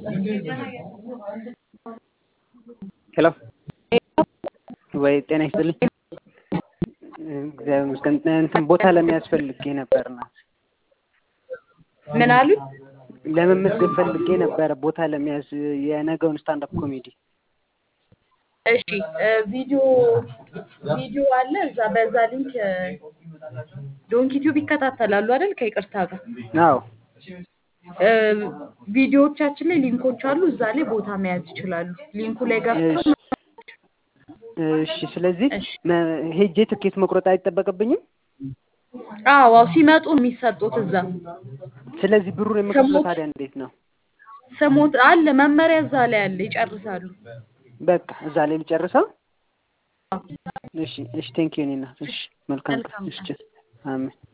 ሄሎ ወይ ጤና ይስጥልኝ። እግዚአብሔር ይመስገን። እንትን ቦታ ለመያዝ ፈልጌ ነበር እና ምን አሉ? ለመመዝገብ ፈልጌ ነበረ ቦታ ለመያዝ የነገውን ስታንዳፕ ኮሜዲ። እሺ ቪዲዮ ቪዲዮ አለ እዛ በዛ ሊንክ ዶንክ ዩቲዩብ ይከታተላሉ አይደል? ከይቅርታ ጋር አዎ እ ቪዲዮዎቻችን ላይ ሊንኮች አሉ። እዛ ላይ ቦታ መያዝ ይችላሉ። ሊንኩ ላይ ገብተው እሺ። ስለዚህ እሺ። መ- ሄጄ ትኬት መቁረጥ አይጠበቅብኝም። አዎ አዎ ሲመጡ ነው የሚሰጡት እዛ ስለዚህ ብሩን የምከፍለው ስሞት- ታዲያ እንዴት ነው? ስሞት አለ መመሪያ እዛ ላይ አለ። ይጨርሳሉ። በቃ እዛ ላይ ልጨርሰው። እሺ እሺ። ቴንኪው እኔ እናት። እሺ መልካም ቀን። መልካም እሺ አሜን።